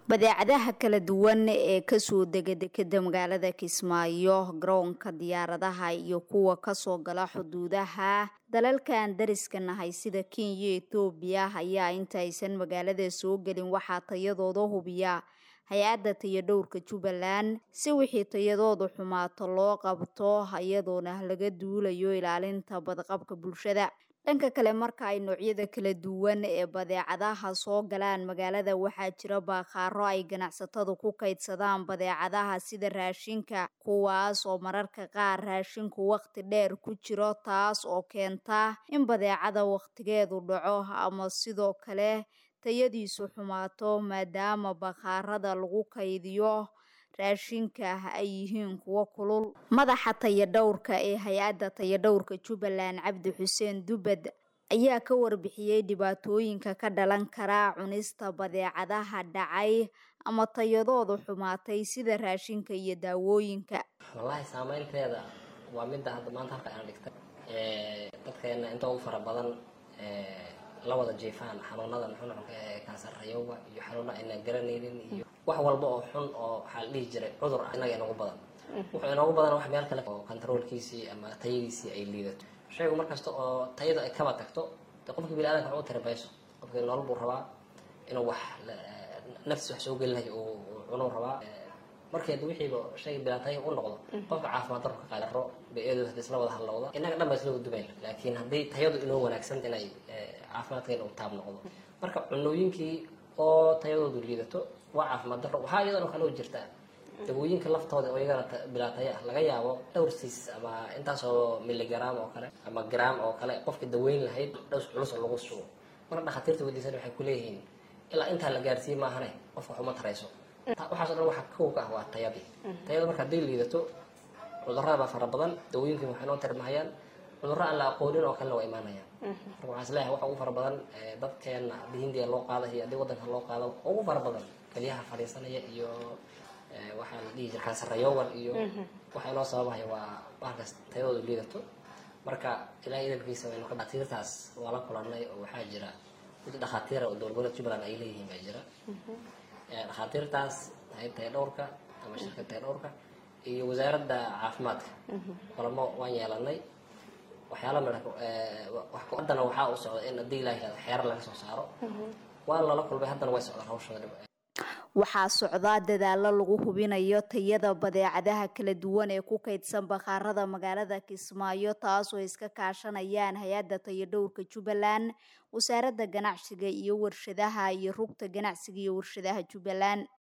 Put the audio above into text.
badeecadaha kala duwan ee kasoo dega dekeda magaalada kismaayo garoonka diyaaradaha iyo kuwa kasoo gala xuduudaha dalalkan dariska nahay sida kenya etoobiya ayaa intaysan magaalada soo gelin waxaa tayadooda hubiya hay-adda tayadhowrka jubbaland si wixii tayadooda xumaato loo qabto iyadoona laga duulayo ilaalinta badqabka bulshada dhanka kale marka ay noocyada kala duwan ee badeecadaha soo galaan magaalada waxaa jira baaqaaro ay ganacsatadu ku kaydsadaan badeecadaha sida raashinka kuwaas oo mararka qaar raashinku waqti dheer ku jiro taas oo keenta in badeecada waqtigeedu dhaco ama sidoo kale tayadiisu xumaato maadaama bakhaarada lagu kaydiyo raashinka ay yihiin kuwo kulul madaxa tayadhowrka ee hay-adda tayadhowrka jubbaland cabdi xuseen dubad ayaa ka warbixiyey dhibaatooyinka ka dhalan kara cunista badeecadaha dhacay ama tayadooda xumaatay sida raashinka iyo daawooyinka wallaahi saameynteeda waa midda hadda maanta halka aan dhigtay dadkeena inta ugu fara badan la wada jiifaan xanuunadan xunxunka ee kansarayowga iyo xanuuna aynaan garanaynin iyo wax walba oo xun oo waxaa la dhihi jiray cudur inaga inoogu badan wuxuu inoogu badan wax meel kale oo kontaroolkiisii ama tayadiisii ay liidato shaygu markasta oo tayada ay kaba tagto de qofka bini-adanka wax u tiri mayso qofkii nolol buu rabaa inuu wax naftiis wax soo geli lahay uu cunuu rabaa markeed wixiiba shayga bilaataya u noqdo qofka caafimaad darka qaadaro bay-adu hadii isla wada hadlowda innaga dhan baa isla wadubayn laakiin haddii tayadu inoo wanaagsan inay caafimaadkeena u taab noqdo marka cunooyinkii oo tayadoodu liidato waa caafimaad daro waxaa iyadan oo kale u jirtaa dawooyinka laftooda oo iyagana bilaataya laga yaabo dhowr siis ama intaasoo miligram oo kale ama gram oo kale qofka daweyn lahayd dhows culus oo lagu sugo marka dhakhaatiirta wadiisan waxay kuleeyihiin ilaa intaa la gaarsiiye maahane qofka waxuma tarayso waxaaso dhan waxa kow ka ah waa tayadii tayada marka hadday liidato cudurada baa fara badan dawooyinka waxay noo tirmahayaan cudurro aan la aqoonin oo kalena waa imaanayaan marka waxaan isleeyahay waxa ugu fara badan dadkeena haddii hindiya loo qaada iyo haddii waddanka loo qaado ugu fara badan keliyaha fadhiisanaya iyo waxaa la dhihi jira kansarayowgan iyo waxa inoo sababahaya waa bahalkaas tayadoodu liidato marka ilahay idalkiisa waynu ka dhakhaatiirtaas waa la kulanay oo waxaa jira mid dhakhaatiira oo dowlgoboleed jubbaland ay leeyihiin baa jira dhakhaatiirtaas hay tayadhowrka ama shirka tayadhowrka iyo wasaaradda caafimaadka kulamo waan yeelanay waxyaala midha haddana waxaa u socda in haddii ilaah yihahdo xeerar laga soo saaro waan lala kulmay haddana way socdaan hawshooda waxaa socdaa dadaalo lagu hubinayo tayada badeecadaha kala duwan ee ku kaydsan bakhaarada magaalada kismaayo taasoo iska kaashanayaan hay-adda tayadhowrka jubbaland wasaaradda ganacsiga iyo warshadaha iyo rugta ganacsiga iyo warshadaha jubbaland